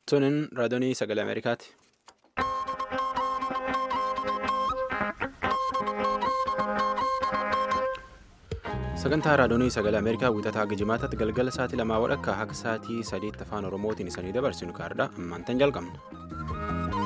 Tunin raadiyoonii sagalee Ameerikaati. Sagantaa raadiyoonii sagalee Ameerikaa wiixataa Gijimaataatti galgala sa'aatii lamaa walakkaa haga sa'aatii sadiitti afaan Oromootiin isanii dabarsinu kaardha ammaantan jalqabna.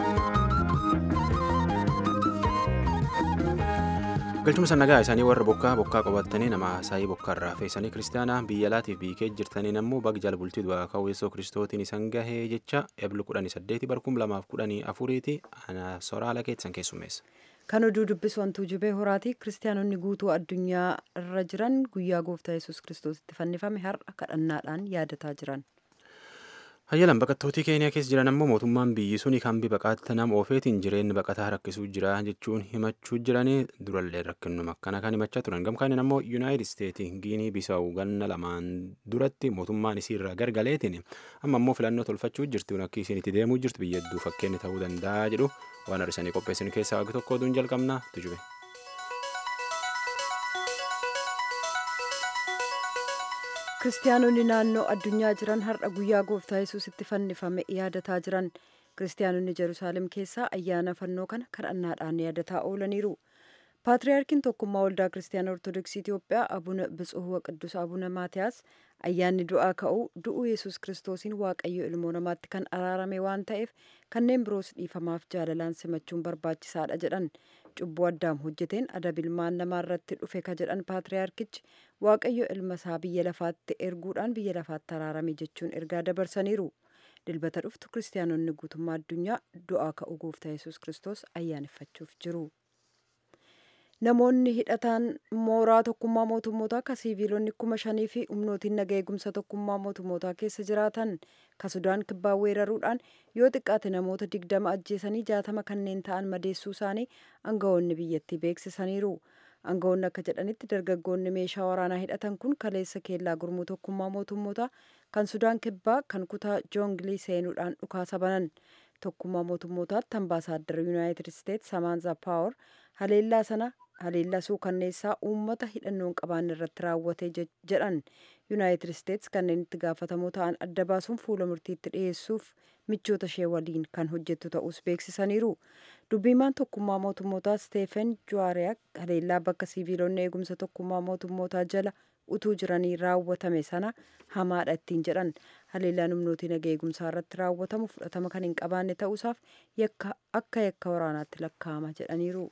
galchuma sannagaa isaanii warra bokkaa bokkaa qabatanii nama hasaayii bokkaarraa feesanii kiristaanaa biyya alaatiif biikee jirtaniin ammoo bag jala bultii du'aa ka'uuyeessoo kiristootiin isan gahee jecha eblu kudhanii saddeeti barkum lamaaf kudhanii afuriiti soraala keessan keessummeessa. kan oduu dubbisu wantuu jibee horaati kiristaanonni guutuu addunyaa irra jiran guyyaa gooftaa yesus kiristoositti fannifame har'a kadhannaadhaan yaadataa jiran. hayyalan baqattootii keeniyaa keessa jiran ammoo mootummaan biyyi suni kan baqaatti nama oofeetiin jireenyi baqataa rakkisuu jira jechuun himachuu jiranii durallee rakkinnuma akkana kan himachaa turan gamkaaniin ammoo yuunaayitid isteetii giinii bisaa'u ganna lamaan duratti mootummaan isiirraa gargaleetiin amma ammoo filannoo tolfachuu jirti akka isiin itti deemuu jirtu biyya hedduu fakkeenyi ta'uu danda'a jedhu waan har'isanii qopheessin keessaa waggi tokko oduun jalqabnaa tujube. kiristaanonni naannoo addunyaa jiran har'a guyyaa gooftaa yesuusitti fannifame yaadataa jiran kiristaanonni jeruusaalem keessaa ayyaana fannoo kana kadhannaadhaan yaadataa oolaniiru paatriyaarkiin tokkummaa waldaa kiristaanaa ortodoksii itiyoophiyaa abuna bitsuhuu qidduus abuna maatiyaas ayyaanni du'aa ka'uu du'uu yesus kiristoosiin waaqayyo ilmoo namaatti kan araarame waan ta'eef kanneen biroos dhiifamaaf jaalalaan simachuun barbaachisaadha jedhan cubbuu addaam hojjeteen adabilmaan namaa irratti dhufe ka jedhan paatriyaarkichi waaqayyo ilma isaa biyya lafaatti erguudhaan biyya lafaatti araarame jechuun ergaa dabarsaniiru dilbata dhuftu kiristaanonni guutummaa addunyaa du'aa ka'uu gooftaa yesus kiristoos ayyaaneffachuuf jiru. namoonni hidhataan mooraa tokkummaa mootummootaa ka siiviilonni kuma shanii fi humnootiin naga eegumsa tokkummaa mootummootaa keessa jiraatan ka sudaan kibbaa weeraruudhaan yoo xiqqaate namoota digdama ajjeesanii jaatama kanneen ta'an madeessuu isaanii aangawoonni biyyattii beeksisaniiru aangawoonni akka jedhanitti dargaggoonni meeshaa waraanaa hidhatan kun kaleessa keellaa gurmuu tokkummaa mootummootaa kan sudaan kibbaa kan kutaa joongilii seenuudhaan dhukaasa banan tokkummaa mootummootaatti ambaasaaddar yuunaayitid isteetsi samaanza paawar haleellaa sana haleellaa suukanneessaa uummata hidhannoon qabaanne irratti raawwate jedhan yuunaayitid isteetsi kanneen itti gaafatamoo ta'an adda baasuun fuula murtiitti dhiyeessuuf michoota ishee waliin kan hojjettu ta'us beeksisaniiru dubbiimaan tokkummaa mootummootaa steefen juwaariyaak haleellaa bakka siiviilonni eegumsa tokkummaa mootummootaa jala utuu jiranii raawwatame sana hamaadha ittiin jedhan haleellaan humnootii naga eegumsaa irratti raawwatamu fudhatama kan hin qabaanne ta'uusaaf akka yakka waraanaatti lakkaa'ama jedhaniiru.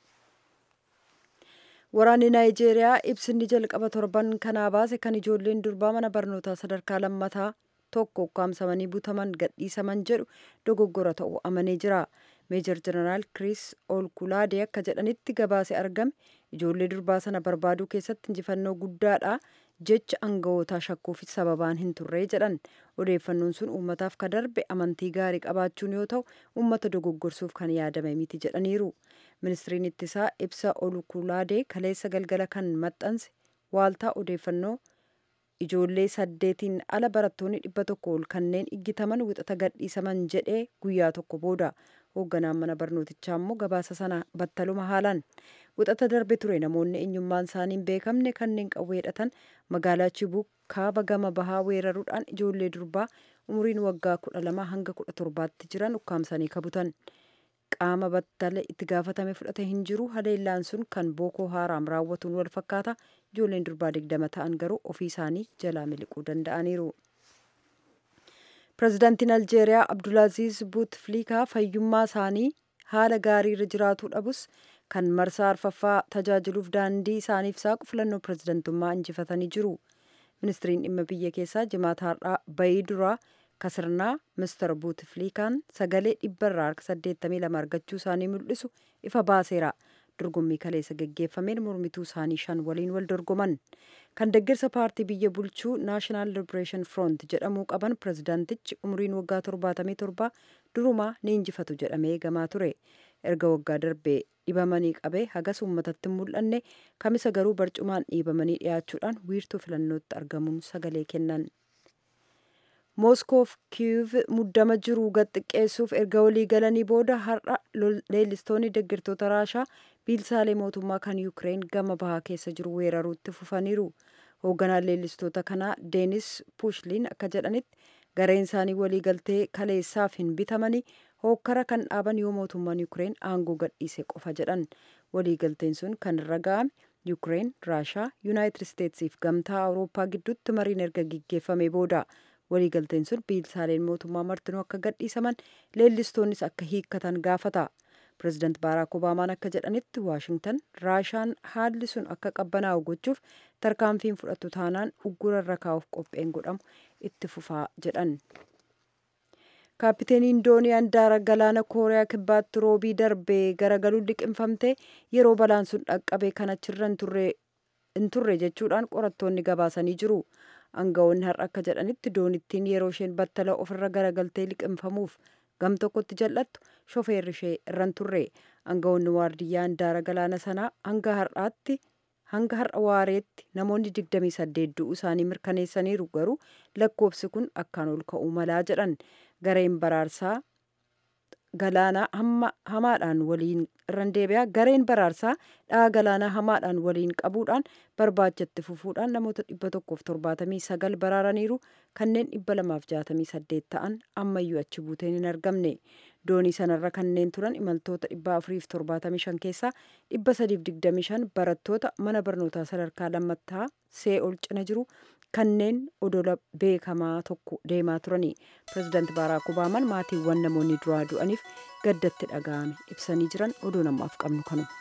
waraanni naayijeeriyaa ibsinni jalqaba torban kanaa baase kan ijoolleen durbaa mana barnootaa sadarkaa lammataa tokko ukkaamsamanii butaman gadhiisaman jedhu dogoggora ta'uu amanee jira meejor jeneraal kiriis olkulaadee akka jedhanitti gabaase argame ijoollee durbaa sana barbaaduu keessatti injifannoo guddaadha jecha anga'ootaa shakkuuf sababaan hin turree jedhan odeeffannoon sun uummataaf ka darbe amantii gaarii qabaachuun yoo ta'u uummata dogoggorsuuf kan yaadame miti jedhaniiru ministiriin ittisaa ibsa olkulaadee kaleessa galgala kan maxxanse waaltaa odeeffannoo ijoollee saddeetiin ala barattoonni dhibba tokko ol kanneen iggitaman wixata gadhiisaman jedhee guyyaa tokko booda hoogganaan mana barnootichaa immoo gabaasa sana battaluma haalan wixata darbe ture namoonni eenyummaan isaanii hin beekamne kanneen qawwee hidhatan magaalaa chibuu kaaba gama bahaa weeraruudhaan ijoollee durbaa umuriin waggaa kudha lama hanga kudha torbaatti jiran ukkaamsanii kabutan qaama battala itti gaafatame fudhate hin jiru haleellaan sun kan bookoo haaraam raawwatuun wal fakkaata ijoolleen durbaa digdama ta'an garuu ofii isaanii jalaa miliquu danda'aniiru. pirezidaantiin aljeeriyaa abdulaaziz buutfliikaa fayyummaa isaanii haala gaarii irra jiraatuu dhabus kan marsaa arfaffaa tajaajiluuf daandii isaaniif saaqu filannoo pirezidantummaa injifatanii jiru. ministiriin dhimma biyya keessaa jimaata har'aa bayii duraa kasirnaa mister buutfliikaan sagalee dhibbarraa harka 82 argachuu isaanii mul'isu ifa baaseera. dorgommii kaleessa geggeeffameen mormituu isaanii shan waliin wal dorgoman kan deeggarsa paartii biyya bulchuu naashinaal libereeshin front jedhamuu qaban pirezidaantichi umriin waggaa 77 durumaa ni injifatu jedhamee eegamaa ture erga waggaa darbee dhibamanii qabee hagas uummatatti mul'anne kamisa garuu barcumaan dhiibamanii dhiyaachuudhaan wiirtuu filannootti argamuun sagalee kennan. mooskoof kiiv muddama jiru gad xiqqeessuuf erga walii galanii booda har'a leellistoonni deeggartoota raashaa biilsaalee mootummaa kan yuukireen gama bahaa keessa jiru weeraruutti fufaniiru hoogganaan leellistoota kanaa deenis puushliin akka jedhanitti gareen isaanii waliigaltee kaleessaaf hin bitamanii hookkara kan dhaaban yoo mootummaan yuukireen aangoo gadhiise qofa jedhan waliigalteen sun kan irra ga'ame yuukireen raashaa yuunaayitid isteetsiif gamtaa awurooppaa gidduutti mariin erga gaggeeffame booda waliigalteen sun biilsaaleen mootummaa martinuu akka gadhiisaman leellistoonnis akka hiikkatan gaafata pireezidaant baaraak obaamaan akka jedhanitti waashingtan raashaan haalli sun akka qabbanaa'u gochuuf tarkaanfiin fudhattu taanaan uggura irra kaa'uuf qopheen godhamu itti fufaa jedhan kaapiteeniin doonii handaara galaana kooriyaa kibbaatti roobii darbee garagaluun liqinfamte yeroo balaan sun dhaqqabe kan achirra hin turre jechuudhaan qorattoonni gabaasanii jiru aangawoonni har'a akka jedhanitti doonittiin yeroo isheen battala ofirra garagaltee liqinfamuuf gam tokkotti jal'attu shofeerri ishee irran turre aangawoonni waardiyyaa handaara galaana sanaa hanga har'aatti hanga har'a waareetti namoonni 28 du'uu isaanii mirkaneessaniiru garuu lakkoofsi kun akkaan ol ka'uu malaa jedhan gareen baraarsaa galaanaa hamaadhaan waliin irran deebi'aa gareen baraarsaa dha'a galaanaa hamaadhaan waliin qabuudhaan barbaachatti fufuudhaan namoota 179 baraaraniiru kanneen 268 ta'an ammayyuu achi buuteen hin argamne doonii sanarra kanneen turan imaltoota 475 keessaa 325 barattoota mana barnootaa sadarkaa lammataa see'ol cina jiru kanneen odola beekamaa tokko deemaa turani pireezidaant baaraak obaamaan maatiiwwan namoonni duraa du'aniif gaddatti dhaga'ame ibsanii jiran oduu namaaf qabnu kanuma.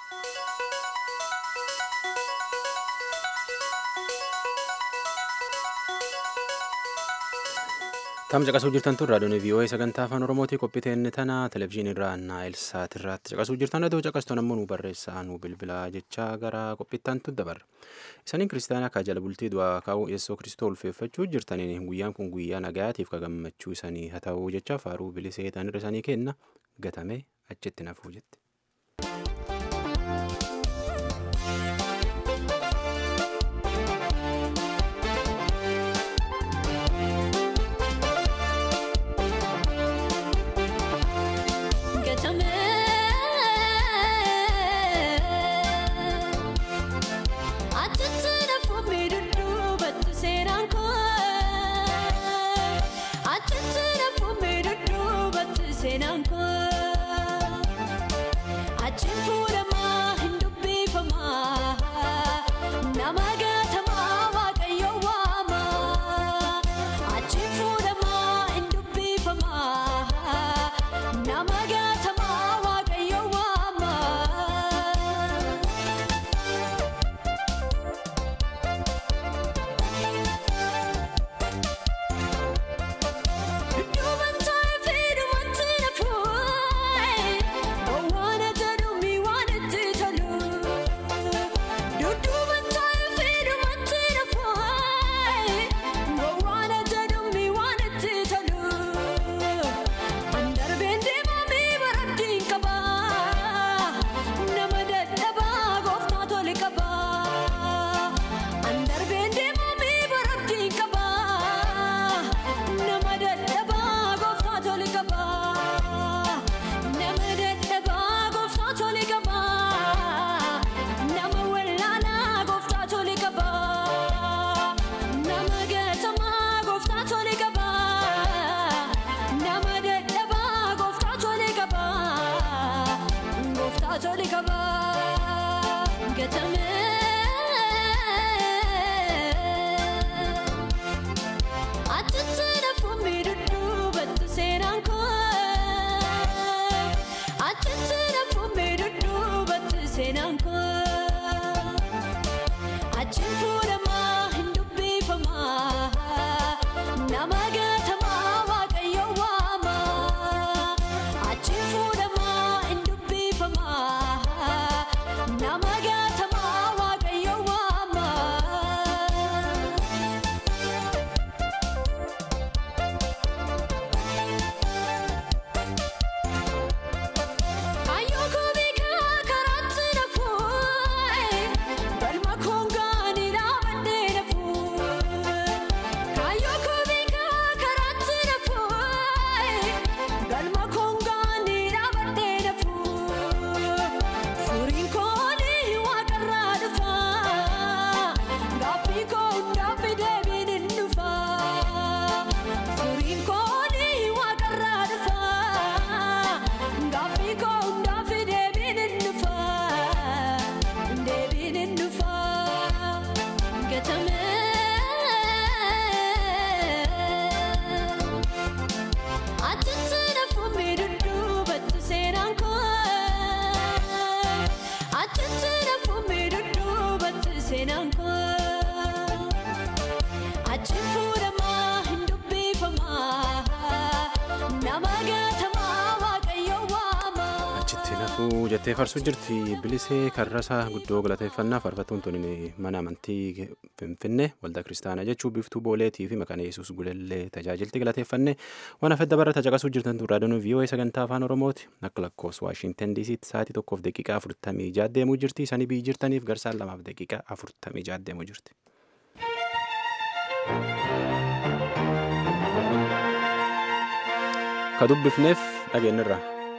Tam caqasuu jirtan tun raadiyoon VOA sagantaa afaan Oromootii qophiiteen tana televizyiinii irraa naayil saat irratti caqasuu jirtan adoo caqastuun ammoo nu barreessaa nu bilbilaa jechaa gara qophiittaan tu dabarra. Isaniin kiristaanaa akka jala bultii du'aa kaa'uu yeessoo kiristoo ulfeeffachuu jirtaniin guyyaan kun guyyaa nagayaatiif ka gammachuu isanii haa ta'uu jecha faaruu bilisee ta'anirra isanii kenna gatame achitti nafuu jette. jettee farsuu jirti bilisee karrasaa guddoo galateeffannaa faarfattuun tuni mana amantii finfinnee waldaa kiristaanaa jechuun biftuu booleetii fi maqaan yesuus gulellee tajaajilti galateeffanne waan afedda barra caqasuu jirtan raadiyoo vii'oo'ee sagantaa afaan oromooti akka lakkoofsa waashintan diisiitti sa'aatii tokkoof daqiiqaa afurtamii jaha deemuu jirti sanii biyyi jirtaniif garsaan lamaaf daqiiqaa afurtamii jaha deemuu jirti. ka dubbifneef dhageenyirra.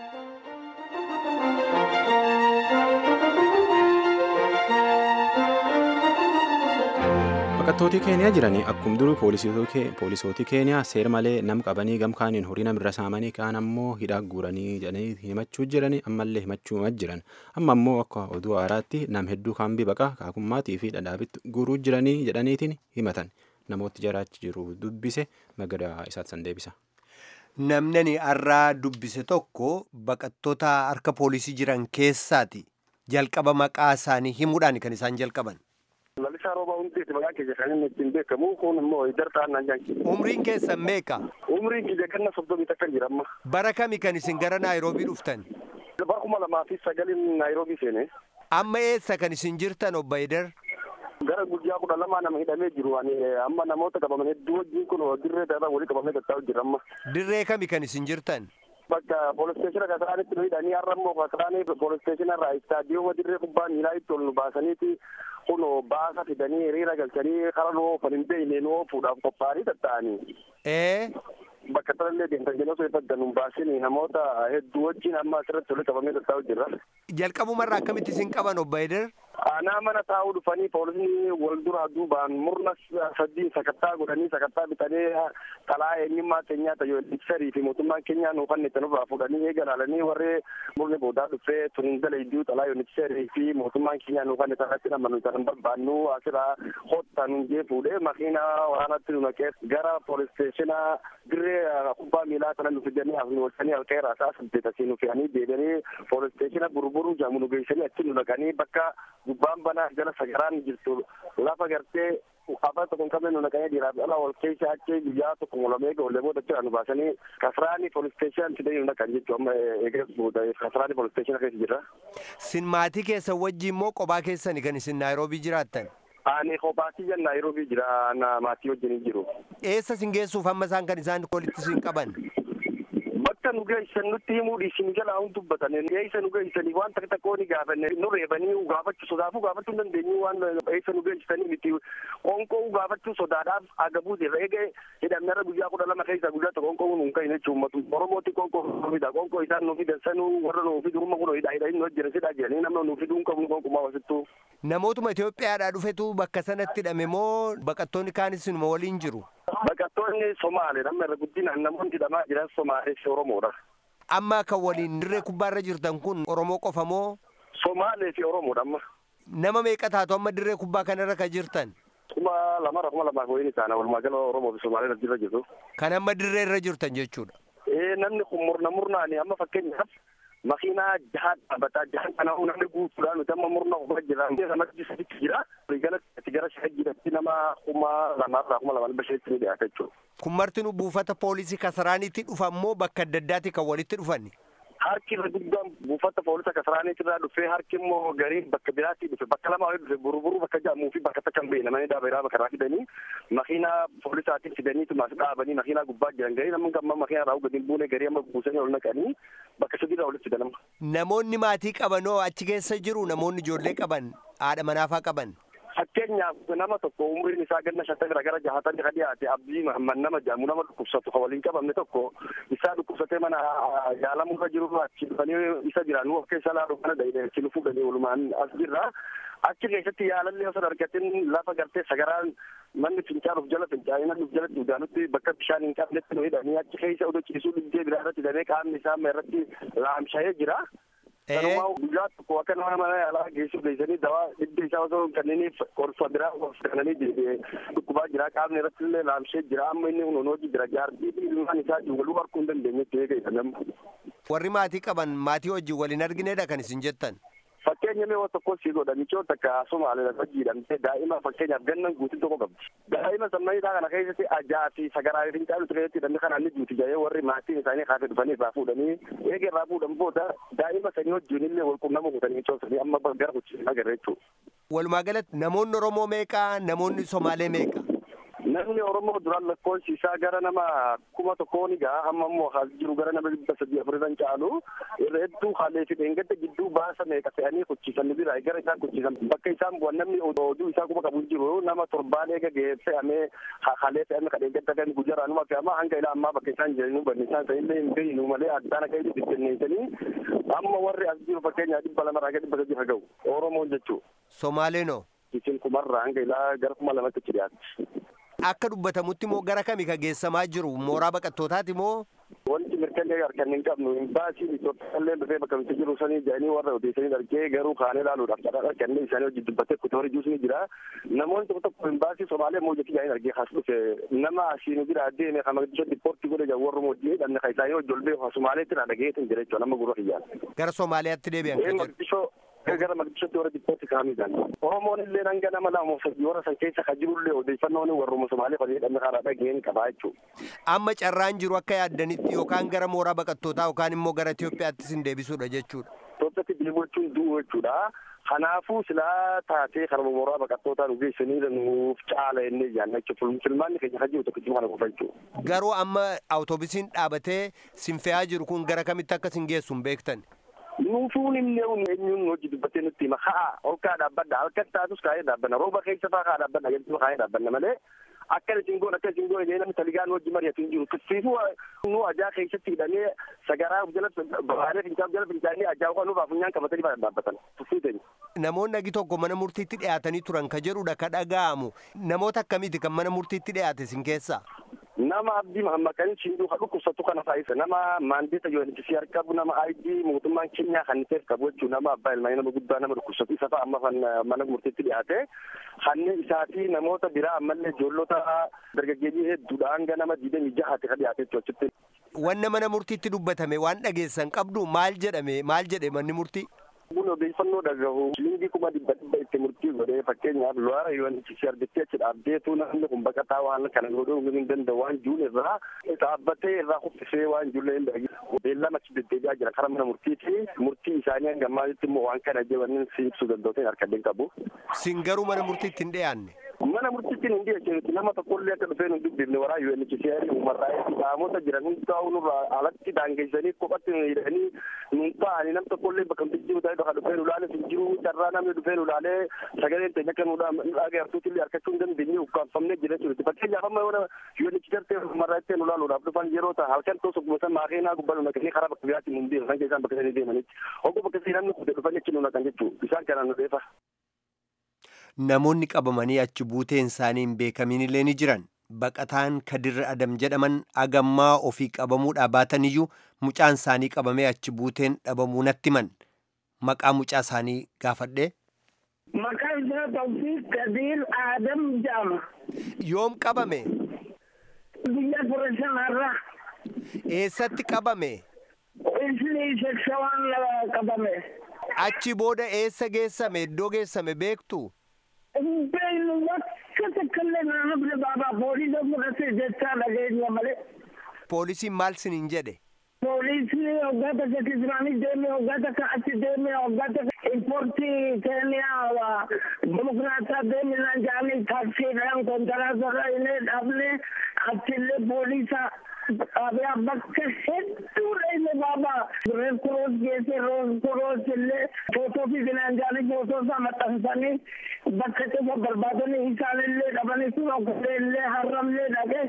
baqattooti keeniyaa jiranii akkuma durii poolisootii keeniyaa seera malee nam qabanii gamkaaniin horii namirra saamanii kaan ammoo hidhaa guuranii jedhanii himachuu jiranii ammallee himachuu jiran amma ammoo akka oduu haaraatti nam hedduu kaambii baqaa kaakummaatii fi dhadhaabitti guuruu jiranii jedhaniitiin himatan namooti jaraachi jiru dubbise magadaa isaatti san deebisa. Namni har'aa dubbise tokko baqattoota harka poolisii jiran keessaati jalqaba maqaa isaanii himuudhaan kan isaan jalqaban. Lalisaa rooba hundeeti maqaa keessa kan inni ittiin beekamu kun immoo dartaa naan jaanki. Umriin keessan meeqa? Umriin kiyya ganna soddomii takka jira amma. Bara kami kan isin gara Naayiroobii dhuftan? Bara kuma lamaa fi sagalin Naayiroobii seene. Amma eessa kan isin jirtan obbo Haydar? Gara guyyaa kudha lamaa nama hidhamee jiru ani amma namoota qabaman hedduu wajjin kun dirree ta'aa walii qabamee tattaa'u jira amma. Dirree kami kan isin jirtan? Bakka poolisteeshina kasaraanitti nu hidhanii har'a immoo kasaraanii poolisteeshina irraa istaadiyooma dirree kubbaa miilaa itti ol nu baasaniiti kun baasa fidanii hiriira galchanii kara nu oofan hin beekne nu oofuudhaaf qophaa'anii tatta'anii. Ee. Bakka sanallee deemtan jedhee osoo ifadda nu baasini namoota hedduu wajjin amma asirratti walitti qabamee tattaa'u jira. Jalqabumarraa akkamitti isin qaban obbo Haydar? Aanaa mana taa'uu dhufanii poolisni wal duraa duubaan murna sadiin sakattaa godhanii sakattaa bitanii talaa eenyummaa keenyaa tayyoo ibsarii fi mootummaan keenyaa nuuf kan itti nurraa fuudhanii eegalaalanii warri murni boodaa dhufee tun dalayduu talaa yoon ibsarii fi mootummaan keenyaa nuuf kan itti irratti nama nuti kan barbaannu asirraa hottaa nun jee fuudhee makiinaa waraanatti nu naqee gara poolisteeshina dirree kubbaa miilaa kana nu fidanii as nu olchanii halkee raasaa saddeet asii nu fe'anii deebianii poolisteeshina burburuu jaamu nu geessanii achi nu naqanii bakka gubbaan banaa jala sagaraan jirtu lafa gartee afaan tokko hin qabne nu naqanii dhiiraaf dhala wal keessa achi guyyaa tokko molamee gaollee booda jira nu baasanii kasraanii poolisteeshinaan fidanii nu naqan jechuu amma eegas booda kasraanii poolisteeshina keessa jirra. Sin maatii keessan wajjin immoo kophaa keessani kan isin Naayiroobii jiraattan? Ani kophaatti jan Naayiroobii jira maatii wajjin jiru. Eessa sin geessuuf amma isaan kan isaan walitti sin qaban? Bakka nu geessan nutti himuu dhiisin jalaa hun dubbatan eessa nu geessanii waan takka tokkoo ni gaafanne nu reebanii gaafachuu sodaafuu gaafachuu hin dandeenyu waan eessa nu geessanii miti qonqoo gaafachuu sodaadhaaf agabuu jirra eega hidhamnarra guyyaa kudha lama keessa guyyaa tokko qonqoo nu hin ka'in jechuu ummatu oromooti qonqoo nu fida qonqoo isaan nu fidan sanuu warra nu fidu rumma kun hidha hidha inni hojjene sidhaa jedhanii namna nu fiduu hin qabu qonqumaa wasittuu. Namootuma Itoophiyaadhaa dhufetu bakka sanatti hidhame moo baqattoonni kaanis inuma waliin jiru? Baqattoonni Somaalee namni irra guddinaan namoonni hidhamaa jiran Somaalee fi Oromoodha. Amma kan waliin dirree kubbaarra jirtan kun Oromoo qofa moo? Somaalee fi Oromoodha amma. Nama meeqa taatu amma dirree kubbaa kanarra kan jirtan? Kuma lamarra kuma lamaaf wayiin isaana walumaa gala Oromoo fi Somaalee irra jirtu. Kan amma dirree irra jirtan jechuudha. Ee namni kun murna murnaani amma fakkeenyaaf makiinaa jahaan dhaabbataa jahaan kana namni guutuudhaan nuti amma murna uffata jira namatti saditti jira galatti gara shahajjiratti nama kuma lamaarraa kuma lamaan bashanitti ni dhiyaata jechuudha. Kun marti nu buufata poolisii kasaraaniitti dhufa immoo bakka adda addaati kan walitti dhufanni. Harki irra guddaan buufata poolisa kasaraaniitti irraa dhufee harki immoo gariin bakka biraatti dhufe bakka lama walitti dhufe buruburu bakka jedhamuu fi bakka takka hin beekne namni dhaabeeraa bakka irraa fidanii makiinaa poolisaatiin fidaniitu maas dhaabanii makiinaa gubbaa jiran garii namni amma makiinaa irraa gadi hin buune garii amma buusanii ol naqanii bakka sadiirraa walitti fidan amma. Namoonni maatii qabanoo achi keessa jiru namoonni ijoollee qaban haadha manaafaa qaban. Fakkeenyaaf nama tokko umriin isaa ganna shantamii gara jahatanii kan dhiyaate abdii Mahammad nama jedhamu nama dhukkubsatu kan waliin qabamne tokko isaa dhukkubsatee mana yaalamuu irra jiru achi dhufanii isa jiran nu of keessa laalu kana dhahine achi nu fuudhanii walumaan as jirra. Achi keessatti yaalallee osoo argatin lafa gartee sagaraan manni fincaanuuf jala fincaa'ee namni jala duudaanutti bakka bishaan hin qabnetti nu hidhanii achi keessa odoo ciisuu dhibdee biraa irratti hidhamee qaamni isaa irratti laamsha'ee jira. Kanumaa guyyaa tokko akka nama mana yaalaa geessu geessanii dawaa dhibba isaa osoo hin kenniiniif qorsa biraa kennanii deebi'ee dhukkubaa jira qaamni irratti illee laamshee jira amma inni kun hojii jira jaartii ilmaan isaa waluu harkuu hin dandeenyetti eega namni. Warri maatii qaban maatii wajjin waliin arginedha kan isin jettan. Fakkeenya mee tokko sii godha michoo takka Somaalee lafa jiidhamtee daa'ima fakkeenyaaf gannan guutuu tokko qabdi. Daa'ima sammayidhaa kana keessatti ajaa fi sagaraa fi caalu tureetti hidhamni kanaan ni duuti jedhee warri maatiin isaanii kaasee dhufanii irraa fuudhanii eega irraa fuudhan booda daa'ima sanii wajjin illee wal qunnama godhanii michoo sanii amma gara kuchisiin agarra jechuudha. Walumaa galatti namoonni Oromoo meeqa namoonni Somaalee meeqa? Namni Oromoo duraan lakkoofsi isaa gara nama kuma tokkoon egaa amma immoo haal jiru gara nama dhibba sadii afurii caalu irra hedduu haalee fi dheengadda gidduu baasa meeqa fe'anii kuchisan bira gara isaan kuchisan bakka isaan bu'an namni oduu isaa kuma qabu jiru nama torbaan eega ga'ee fe'amee haalee fe'ame ka dheengadda kan gujaraanuma fe'ama hanga ilaa ammaa bakka isaan jiranii banne isaan sanillee hin beeynu malee addaan akka inni bittinneessanii amma warri as jiru fakkeenyaa dhibba lamarraa gara dhibba sadii haa ga'u Oromoon jechuudha. Somaaleenoo. Isin kumarraa hanga ilaa gara kuma lamatti achi dhiyaatti. Akka dubbatamutti moo gara kami ka geessamaa jiru mooraa baqattootaati moo? Wanti mirkanee harkan hin qabnu imbaasiin Itoophiyaa illee dhufee bakka nuti jiru sanii jedhanii warra odeessanii argee garuu kaanee ilaaluudhaaf carraa kanneen isaanii hojii dubbatee kutoori jiruus ni jira. Namoonni tokko tokko imbaasii Somaalee moo jetti jedhanii argee as dhufe nama asiin bira deeme kan maqdisho dipoortii godhe jedhu warra mootii dhabne kan isaanii hojii olbee Somaaleetti irraa dhageetin jira jechuudha nama gurra kiyyaan. Gara Somaaliyaatti deebi'an kan jedhu. gara maqdishotti warra dipoortii kaa'amiidhaan. Oromoon illee hanga nama lama sadii warra san keessa kan jirullee odeeffannoon warruma Somaalee kan jedhamne karaa dhageen qabaa jechuudha. Amma carraan jiru akka yaaddanitti yookaan gara mooraa baqattootaa yookaan immoo gara Itoophiyaatti sin deebisuudha jechuudha. Itoophiyaatti deebi'uu jechuun du'uu jechuudha. Kanaafuu silaa taatee karma mooraa baqattootaa nu geessanii nuuf caala inni jaanna jechuudha. Filmaanni keenya kan jiru tokkichuma kana qofa jechuudha. Garuu amma awutoobisiin dhaabatee sin fe'aa jiru kun gara kamitti akka sin geessu hin beektan. nuufuun illee eenyuun hojii dubbattee nutti hima haa olkaa dhaabbadha halkan taatus kaayee dhaabbanna rooba keessa faa kaa dhaabbanna jechuun kaayee dhaabbanna malee akka isin goon akka isin goon namni taligaan hojii mari'atu hin jiru tuffiifuu nu ajaa keessatti hidhamee sagaraa jala babaadee fincaa jala fincaanii ajaa kan nuuf afunyaan qabatanii faa dhaabbatan tuffii teenya. Namoonni agi tokko mana murtiitti dhiyaatanii turan ka jedhudha ka dhaga'amu namoota akkamiiti kan mana murtiitti dhiyaate sin keessaa? nama abdii mahammaqanii shinduu ka dhukkubsatu kana taa'isa nama maandeeta UNHCR qabu nama ID mootummaan Keenyaa kan ta'eef qabu jechuu nama abbaa ilmaanii nama guddaa nama dhukkubsatu isa fa'a amma kan mana murtiitti dhiyaate kanneen isaatii namoota biraa ammallee ijoollota dargaggeeyyii hedduudha hanga nama digdamii jahaati ka dhiyaate jechuu achitti. Wanna mana murtiitti dubbatame waan dhageessan qabdu maal jedhame maal jedhe manni murtii? Kun odeeffannoo dhagahu shilingii kuma dhibba dhibba itti murtii godhee fakkeenyaaf lo'aara UNHCR jettee achi dhaabdeetu namni kun baqataa waan kana godhuu hin danda'u waan juun irraa dhaabbatee irraa kuffisee waan jullee hin dhagi beellama achi deddeebi'aa jira karaa mana murtiiti murtii isaanii hanga ammaatitti immoo waan kana jedhanii si ibsuu danda'u harkadeen qabu. Sin garuu mana murtiitti hin dhiyaanne. mana murtiitti hin dhiyeessinu nama tokkollee akka dhufee nu dubbifne waraa UNHCR uummataa qaamota jiran hundaa'u nurraa alatti daangeessanii kophatti nu hidhanii nuun ta'anii nam tokkollee bakka nuti jiru ta'ee bakka dhufee nu ilaale hin jiru carraa namni dhufee nu ilaalee sagaleen teenya akka nu dhagaartuutti illee harkachuu hin dandeenye ukkaanfamnee jira jechuudha fakkeenyaaf amma yoo UNHCR ta'e uummataa itti nu ilaaluudhaaf dhufan yeroo ta'a halkan toos ogguma san maakeenaa gubbaa nu naqanii karaa bakka biraatti nu deeman kan keessaan bakka sanii deemanitti oggu bakka sanii namni kute dhufanii achi nu naqan jechuudha isaan kanaan nu dheefa. Namoonni qabamanii achi buuteen isaanii hin beekamin illee ni jiran. Baqataan Kadir Adam jedhaman agammaa ofii qabamuudhaa baataniyyuu mucaan isaanii qabamee achi buuteen dhabamuu natti himan. Maqaa mucaa isaanii gaafadhee. Maqaan isaa Tawfiiq Kadir Adam jedhama. Yoom qabame? Biyya ture sanarraa. Eessatti qabame? Isni shawaan qabame. Achi booda eessa geessame? Iddoo geessame beektu? Beenu bakka takkallee na hafne baabaa poolisa fudhate jechaa dhageenya malee. Poolisiin maal siniin jedhe? Poolisni waggaa takka Kisiraanii deeme waggaa takka achi deeme waggaa takka importii Keeniyaa Dimokiraataa deeme naan jaanii taaksiidhaan konkolaataa inni dhabne achillee poolisa xaabiyaa bakka hedduudha inni baaba reed kuroos geesse roos kuroos illee footoo fi finaanjaanii footoo isaa maxxansanii bakka cufa barbaadanii isaan illee dhabanii sun okolee illee harramlee dhage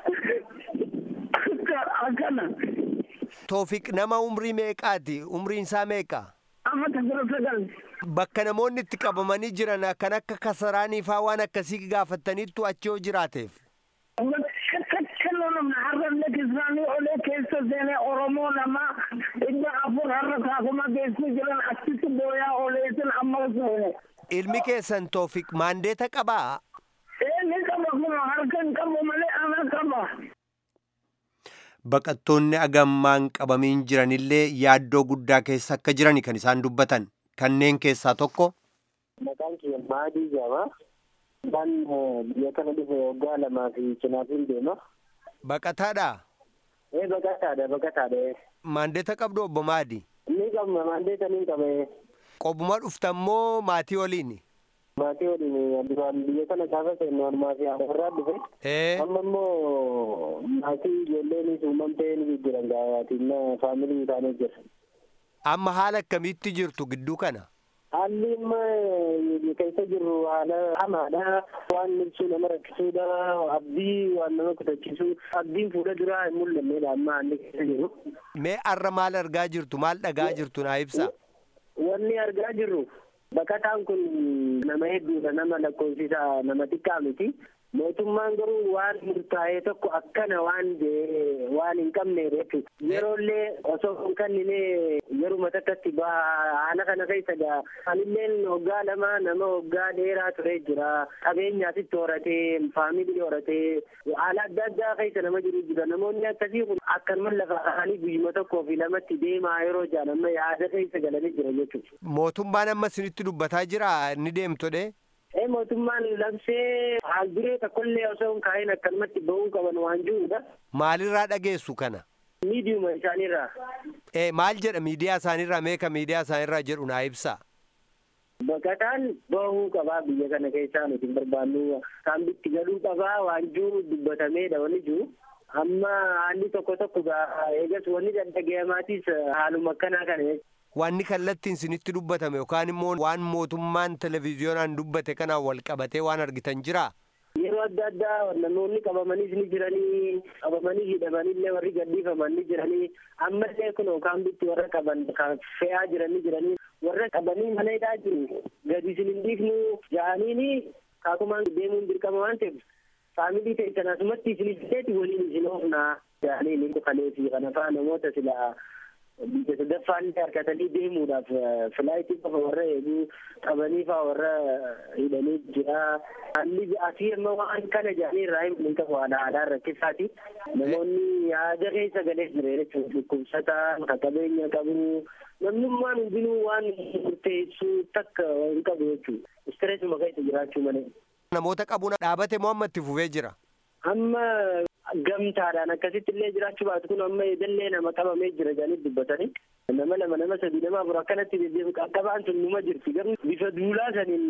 akkana. Toofiq nama umrii meeqaati? Umriin isaa meeqa? Amma takira sagal. Bakka namoonni itti qabamanii jiran kan akka kasaraanii faa waan akkasii gaafataniittu achi yoo jiraateef. Kakkaloo namna har'a namni kisraanii olee keessa seene oromoo nama dhibba afur har'a kaakuma geessu jiran achitti booyaa oleetin amma seene. ilmi keessan toofiq maandeeta qabaa Ee ni qaba kuma harka hin qabu malee ana qaba. baqattoonni agammaan qabamiin jiranillee yaaddoo guddaa keessa akka jirani kan isaan dubbatan kanneen keessaa tokko Maqaan kiyya Maadii jedhama. Kan biyya kana dhufe waggaa lamaa fi cinaatiin deema. baqataadha Ee baqataadha baqataadha. maandeeta qabdu obbo maadi Ni qabna maandeeta ni qaba. qobuma dhuftammoo maatii waliin Maatii waliin duraan biyya kana gaafa seennu harmaa fi haadha irraa dhufe. ee Amma immoo maatii ijoolleen uumamtee ni jijjiiran gaafaatiin faamilii isaanii jira. amma haala akkamiitti jirtu gidduu kana Haalli amma keessa jirru haala hamaadha. Waan ibsuu nama rakkisuudha. Abdii waan nama kutachiisu. Abdiin fuula duraa hin mul'annedha amma haalli keessa jiru. mee arra maal argaa jirtu maal dhagaa jirtu naa ibsa Wanni argaa jirru baqataan kun nama hedduudha nama lakkoofsisa nama xiqqaa miti. Mootummaan garuu waan murtaa'e tokko akkana waan jee waan hin qabne jechuudha. Yeroollee osoo hin kennine yeruma takkatti haala kana keessa gaa. Anilleen waggaa lama nama waggaa dheeraa ture jira. Qabeenyaasitti horatee faamilii horatee haala adda addaa keessa nama jiru jira. Namoonni akkasii kun akkanuma lafa kaanii guyyuma tokkoo fi lamatti deemaa yeroo jaan amma yaada keessa galanii jira jechuudha. mootummaan amma isinitti dubbataa jira ni deemtodhe Ee mootummaan labsee haal duree tokkollee osoo hin kaa'in akkanumatti ba'uu qaban waan jirudha. maalirraa dhageessu kana Miidiyuma isaaniirraa. ee maal jedha miidiyaa isaaniirraa meeqa miidiyaa isaaniirraa jedhu naa ibsa Baqataan bahuu qabaa biyya kana keessaa nuti hin barbaannu. Kaambitti galuu qabaa waan jiru dubbatameedha wanni jiru. Amma haalli tokko tokko gaa eegas wanni dhaggeeffamaatis haaluma akkanaa kana wanni kallattiin isinitti dubbatame yookaan immoo waan mootummaan televiziyoonaan dubbate kanaan wal qabatee waan argitan jira yeroo adda addaa namoonni qabamaniis ni jiranii qabamanii hidhamanillee warri gadhiifaman ni jiranii ammallee kun kaambitti warra qaban kan fe'aa jiran ni jiranii warra qabanii mana hidhaa jiru gadi isin hin dhiifnu ja'aniini kaakumaan deemuun dirqama waan ta'eef faamilii keessan asumatti isin ibseeti waliin isin oofnaa ja'aniini kalee fi kana faa namoota sila biyya sadaffaan harkatanii deemuudhaaf filaayitii qofa warra eeguu qabanii faa warra hidhanii jira. Haalli asii amma waan kana jedhanii irraa hin qabu haala haadhaan rakkisaati. Namoonni yaada keessa galee jira jechuudha. Dhukkubsataan kan qabeenya qabu namnummaan hundinuu waan murteessu takka hin qabu jechuudha. Istireesuma keessa jiraachuu malee. namoota qabuun dhaabate moo amma itti fufee jira Amma gamtaadhaan akkasitti illee jiraachuu baatu kun amma eegallee nama qabamee jira jedhanii dubbatanii nama lama nama sadi nama afur akkanatti deddeebi'u qaqqabaan sun numa jirti garuu bifa duulaa saniin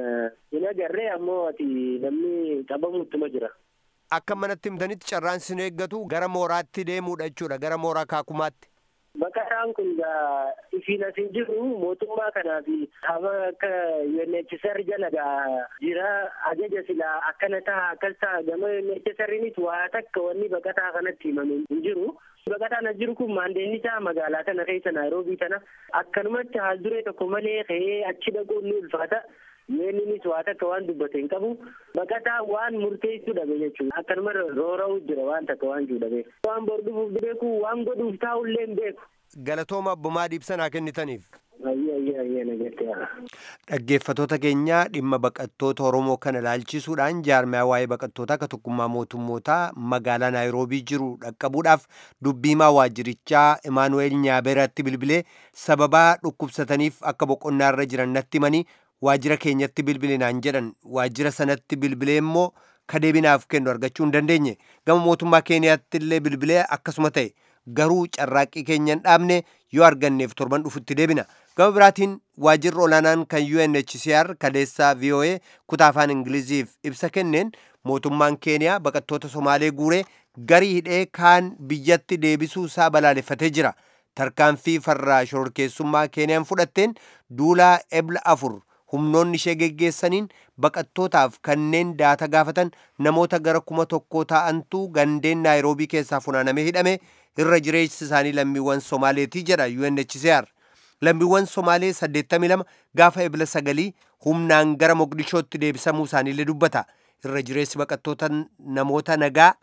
hin agarree ammoo ati namni qabamuuttuma jira. akka manatti himtanitti carraan sin eeggatu gara mooraatti deemuudha jechuudha gara mooraa kaakumaatti Baqataan kun gaa ifiin asin jiru mootummaa kanaa fi haba akka UNHCR jala gaa jira ajaja silaa akkana ta'a akkas ta'a gama UNHCRinis waa takka wanni baqataa kanatti himame hin jiru. Baqataan as jiru kun maandeenni isaa magaalaa tana keessa Naayiroobii tana akkanumatti haal duree tokko malee ka'ee achi dhaquun ni ulfaata. Yeenninis waa takka waan dubbate hin qabu. Baqataa waan murteessuu dhabe jechuudha. Akkanuma roora'uu jira waan takka waan jiru dhabe. Waan bor dhufuuf beeku waan godhuuf taa'ullee hin beeku. galatooma abbumaa diibsanaa kennitaniif Ayyee ayyee ayyee nagartee haa. dhaggeeffatoota keenyaa dhimma baqattoota oromoo kana ilaalchisuudhaan jaarmiyaa waa'ee baqattootaa akka tokkummaa mootummootaa magaalaa naayiroobii jiru dhaqqabuudhaaf dubbiimaa waajjirichaa imaanu'eel nyaabeeratti bilbilee sababaa dhukkubsataniif akka boqonnaa irra jiran natti himanii waajjira keenyatti bilbilinaan jedhan waajjira sanatti bilbilee immoo kadeebinaaf kennu argachuu hin dandeenye gama mootummaa keeniyaatti illee bilbilee akkasuma ta'e garuu carraaqqii keenya hin dhaabne yoo arganneef torban dhufutti deebina gama biraatiin waajjirri olaanaan kan UNHCR kaleessaa VOA kutaa afaan ingiliziif ibsa kenneen mootummaan keeniyaa baqattoota somaalee guuree garii hidhee kaan biyyatti deebisuu isaa balaaleffatee jira tarkaanfii farraa shororkeessummaa keeniyaan fudhatteen duulaa ebla afur humnoonni ishee geggeessaniin baqattootaaf kanneen daata gaafatan namoota gara kuma tokkoo ta'antu gandeen naayiroobii keessaa funaanamee hidhame irra jireessi isaanii lammiiwwan somaaleetii jedha UNHCR. Lammiiwwan Somaalee 82 gaafa ebla sagalii humnaan gara Mogadishootti deebisamuu isaaniillee dubbata. Irra jireessi baqattoota namoota nagaa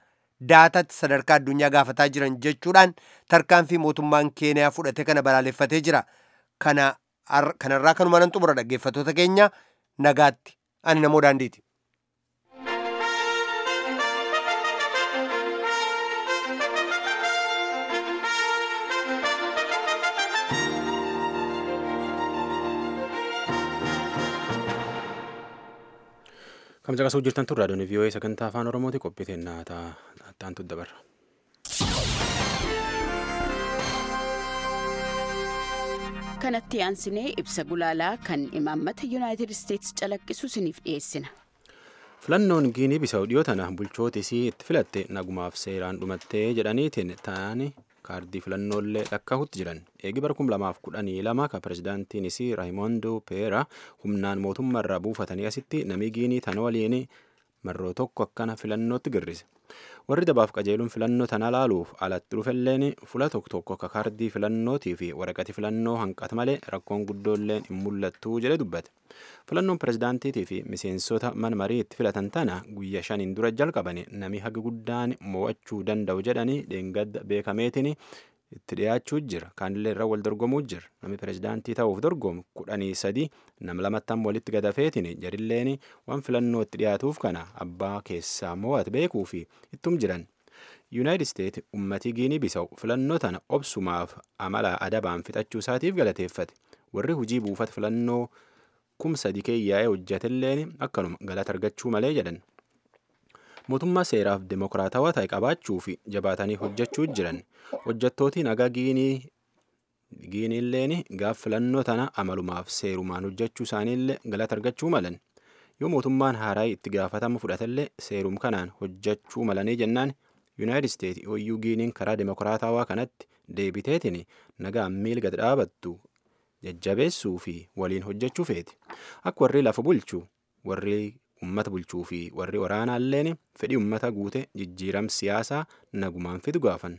daatatti sadarkaa addunyaa gaafataa jiran jechuudhaan tarkaanfii mootummaan keeniyaa fudhate kana balaaleffatee jira kanarraa kanuma nan xumura dhaggeeffattoota keenya nagaatti ani namoo daandiiti. Kam caqasuu jirtan tun raadiyoon vii'oo'ee sagantaa afaan oromooti qophiiteen taantu dabarra. kanatti aansinee ibsa gulaalaa kan imaammata yuunaayitid isteetsi calaqqisu isiniif dhiyeessina. filannoon giinii bisaa'u dhiyoo tana bulchooti isii itti filatte nagumaaf seeraan dhumattee jedhaniitiin ta'anii kaardii filannoolee lakkaa'utti jiran eegi bara kum lamaaf kudhanii lama ka pirezidaantiin isii raayimoondoo peera humnaan mootummaa irraa buufatanii asitti namni giinii tana waliin marroo tokko akkana filannootti girrise warri dabaaf qajeeluun filannoo tana laaluuf alatti dhufelleen fula tokko tokko akka kaardii filannootii fi waraqati filannoo hanqata malee rakkoon guddoolleen hin mul'attuu jedhe dubbate filannoon pirezidaantiitii fi miseensota mana marii itti filatan tana guyya shaniin dura jalqabane nami haga guddaan mo'achuu danda'u jedhanii dheengadda beekameetiin itti dhiyaachuu jira kaanillee irra wal dorgomuu jira namni pirezidaantii ta'uuf dorgomu kudhanii sadii nam lamattan walitti gadafeetiin jarilleen waan filannoo itti dhiyaatuuf kana abbaa keessaa mo'ate beekuu fi ittum jiran yuunaayitid isteet ummatii giinii bisaa'u filannoo tana obsumaaf amala adabaan fixachuu isaatiif galateeffate warri hujii buufata filannoo kum sadi keeyyaa'ee hojjatelleen akkanuma galata argachuu malee jedhan mootummaa seeraaf demokiraatawaa ta'e qabaachuu fi jabaatanii hojjechuu jiran hojjettootiin nagaa giiniilleen gaaf filannoo tana amalumaaf seerumaan hojjechuu isaaniillee galata argachuu malan yoo mootummaan haaraa itti gaafatama fudhatellee seerum kanaan hojjechuu malanii jennaan yuunaayitid isteet hoyyuu giiniin karaa demokiraatawaa kanatti deebiteetiin nagaa miil gad dhaabattu jajjabeessuu fi waliin hojjechuu feeti akka warri lafa bulchu warri ummata bulchuu fi warri waraanaalleen fedhii ummata guute jijjiiram siyaasaa nagumaan fidu gaafan.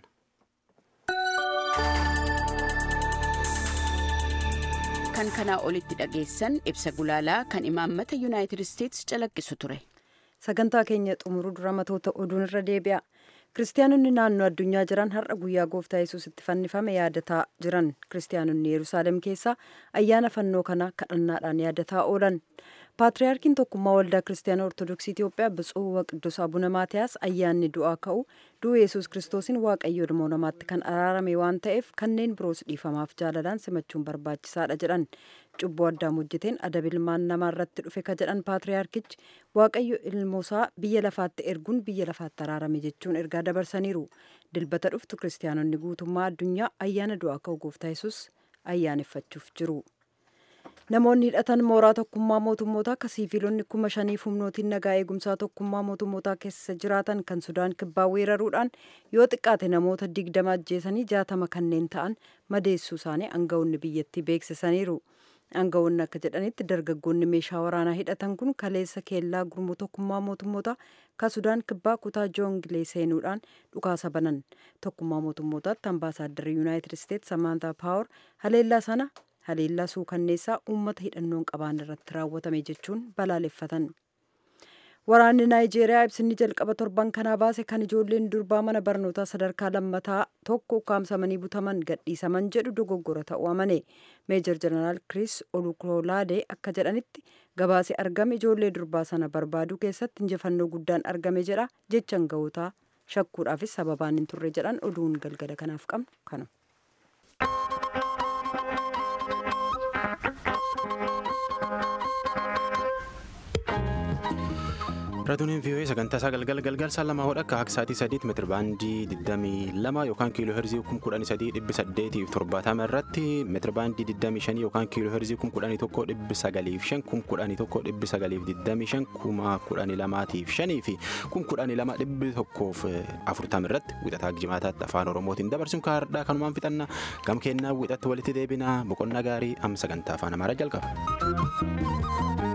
kan kanaa olitti dhageessan ibsa gulaalaa kan imaammata yuunaayitid isteetsi calaqqisu ture. sagantaa keenya xumuruu dura matoota oduun irra deebi'a. kiristaanonni naannoo addunyaa jiran har'a guyyaa gooftaa yesuus itti fannifame yaadataa jiran kiristaanonni yerusaalem keessaa ayyaana fannoo kana kadhannaadhaan yaadataa oolan paatriyaarkiin tokkummaa waldaa kiristaanaa ortodoksii itiyoophiyaa biጹዕ waqdus abuna maatiyaas ayyaanni du'aa ka'u du'a yesuus kiristoosiin waaqayyo ilmoo namaatti kan araarame waan ta'eef kanneen biroos dhiifamaaf jaalalaan simachuun barbaachisaadha jedhan cubbuu addaam hojjeteen adab ilmaan namaa irratti dhufe ka jedhan paatriyaarkichi waaqayyo ilmoosaa biyya lafaatti erguun biyya lafaatti araarame jechuun ergaa dabarsaniiru dilbata dhuftu kiristaanonni guutummaa addunyaa ayyaana du'aa ka'u gooftaa yesuus ayyaaneffachuuf jiru. namoonni hidhatan mooraa tokkummaa mootummoota akka siiviilonni kuma shaniif humnootiin nagaa eegumsaa tokkummaa mootummootaa keessa jiraatan kan sudaan kibbaa weeraruudhaan yoo xiqqaate namoota digdama ajjeesanii jaatama kanneen ta'an madeessuu isaanii aangawoonni biyyattii beeksisaniiru. aangawoonni akka jedhanitti dargaggoonni meeshaa waraanaa hidhatan kun kaleessa keellaa gurmuu tokkummaa mootummoota ka sudaan kibbaa kutaa joongilee seenuudhaan dhukaasa banan tokkummaa mootummootaatti ambaasaadarri yuunaayitid isteetsi samaantaa paawar haleellaa sana haleellaa suukanneessaa uummata hidhannoon qabaan irratti raawwatame jechuun balaaleffatan. Waraanni Naayijeeriyaa ibsinni jalqaba torban kanaa baase kan ijoolleen durbaa mana barnootaa sadarkaa lammataa tokko ukkaamsamanii butaman gadhiisaman jedhu dogoggora ta'uu amane. Meejor Jeneraal Kiriis Olukoolaadee akka jedhanitti gabaasee argame ijoollee durbaa sana barbaaduu keessatti injifannoo guddaan argame jedha jechan ga'ootaa shakkuudhaafis sababaan hin turre jedhan oduun galgala kanaaf qabnu kana. Raadiyooleen vii'oo'ee sagantaa isaa galgala galgala isaa lamaa hodha akka sa'aatii sadiitti meetira baandii 22 yookaan kiiloo heerzii 11870 irratti meetira baandii 25 yookaan kiiloo heerzii 11,905 11,925 11,205 fi 12,140 irratti wixataa jimaataatti afaan oromootiin dabarsuun kaardhaa kanumaan fixannaa gam kennaa wixatti walitti deebinaa boqonnaa gaarii amma sagantaa afaan amaaraa jalqaba.